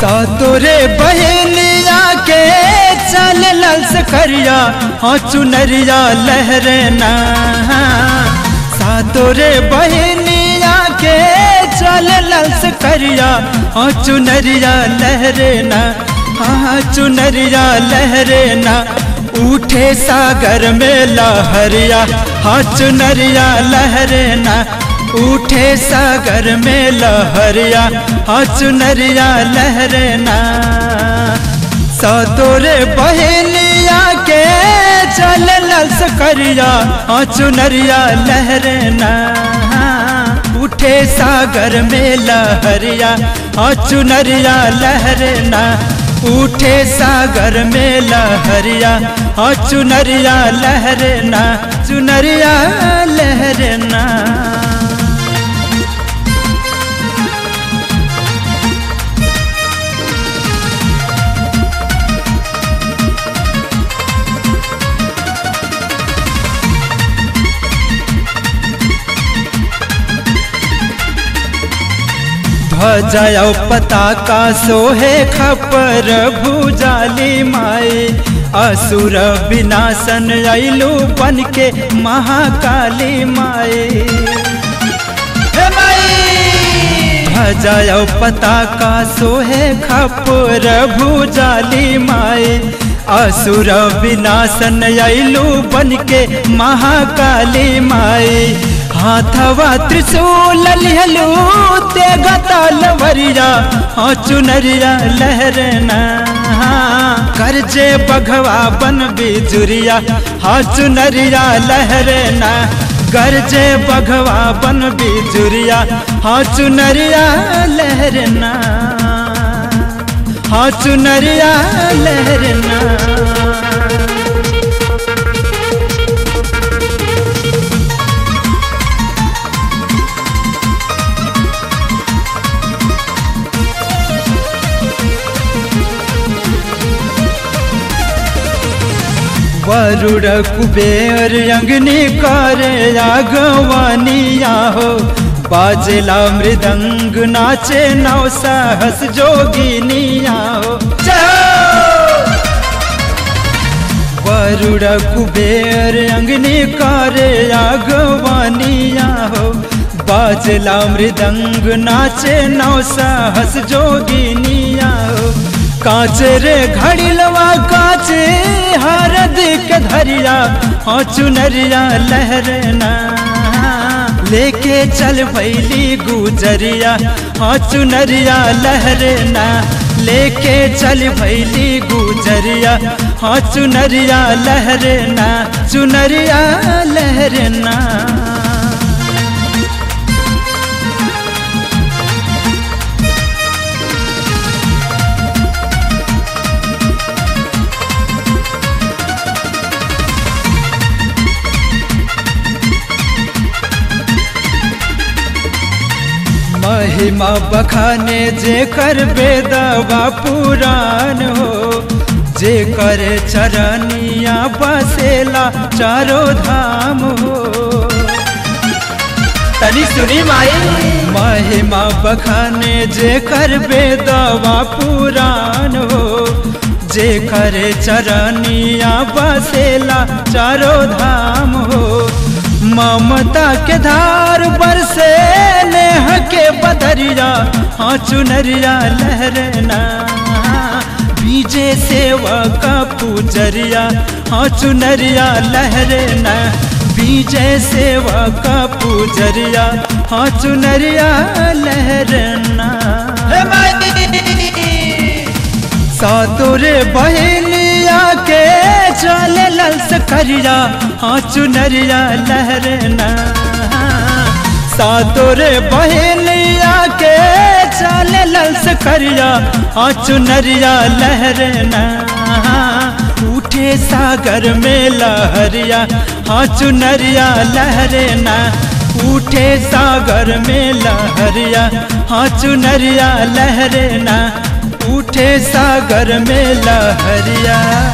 तोरे बहनिया के चल लल्स करिया हाँ चुनरिया लहरना सा तोरे बहनिया के चल लल्स करिया हाँ चुनरिया लहरना हाँ चुनरिया लहरना उठे सागर में लहरिया हाँ चुनरिया लहरना उठे सागर में लहरिया हाँ चुनरिया लहरना सतोरे बहनिया के चल लस करिया हाँ चुनरिया लहरना उठे सागर में लहरिया हाँ चुनरिया लहरना उठे सागर में लहरिया हाँ चुनरिया लहरना चुनरिया लहरना ध्वजा पताका सोहे खपर भुजाली माए असुर विनाशन अइलू बन के महाकाली माए ध्वजा पताका सोहे खपर भुजाली माए असुर विनाशन अइलू बन के महाकाली माए हाथवा त्रिशूल लिहलू ते गतलवरिया हाँ चुनरिया लहरना करजे बघवा बन बिजुरिया हाँ चुनरिया लहरना गरजे बघवा बन बिजुरिया हाँ चुनरिया लहरना हाँ चुनरिया लहरना वरुड़ कुबेर अंगनी करे आगवानिया हो बाजला मृदंग नाचे नौ सहस जोगिनिया हो वरुड़ कुबेर अंगनी करे आगवानिया हो बाजला मृदंग नाचे नौ सहस जोगिनिया हो काचे रे घड़िलवा काचे हरद के धरिया हाँ चुनरिया लहरना लेके चल भैली गुजरिया हाँ चुनरिया लहरना लेके चल भैली गुजरिया हाँ चुनरिया लहरना चुनरिया लहरना महिमा बखाने जे कर बेदवा पुराण हो जे करे चरनिया बसेला चारो धाम हो तनी सुनी माई महिमा बखाने जे कर बेदवा पुराण हो जे करे चरनिया बसेला चारो धाम हो ममता के धार बरसे नेह के बदरिया हाँ चुनरिया लहरना बीजे सेवा का पूजरिया हाँ चुनरिया लहरना बीजे सेवा का पूजरिया हाँ चुनरिया लहरना सातुरे बहनिया के चल लल्स करिया हाँ चुनरिया लहरना सातुरे बहनिया के चल लल्स करिया हाँ चुनरिया लहरना उठे सागर में लहरिया हाँ चुनरिया लहरना उठे सागर में लहरिया हाँ चुनरिया लहरना उठे सागर में लहरिया